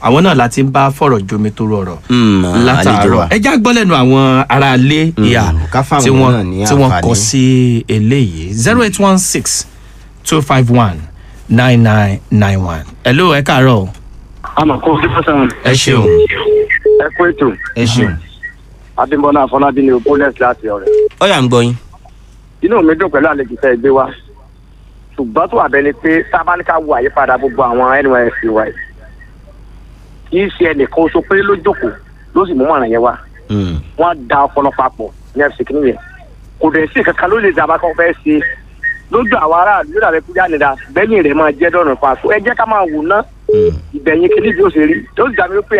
àwọn náà láti ń bá fọ̀rọ̀ jomi tó rọrọ̀ Mm, àlejò látàárọ̀ wa. ẹ já gbọ́ lẹ́nu àwọn aráalé ìyá ká fáwọn tí náà wọ́n ní tí wọ́n àǹfààní. kọ sí eléyìí zero eight one six two five one nine nine nine one. hello ẹ káàárọ̀ o. àmọ́ kó o fi fọ́sàn ẹ ṣeun ẹ kú ètò ẹ ṣeun. abimbola afọlábí ni opoles láti ọ̀rẹ́ ó yà ń gbọ́ yín. inú mi dùn pẹ̀lú àlejò tẹ́ ẹ gbé wá ṣùgbọ́n tó wà bẹ́ẹ̀ ni pé sábàáníkà wo àyípadà gbogbo àwọn nysc wa yìí kì í ṣe ẹnìkan oṣù péré ló jókòó ló sì mú mọ̀ràn yẹn wá Mm, wọ́n da ọpọlọ papọ̀ ní fc kìíní yẹn kò dẹ̀ sí kankan ló lè dàbá kan fẹ́ ṣe lójú àwọn aráàlú yóò dàbẹ́ kújà nìdá bẹ́yìn rẹ̀ máa jẹ́ dọ̀nà pa ẹ jẹ́ ká máa wò ná mm. ìbẹ̀yìn kìíní bí ó ṣe rí tó sì dàbí pé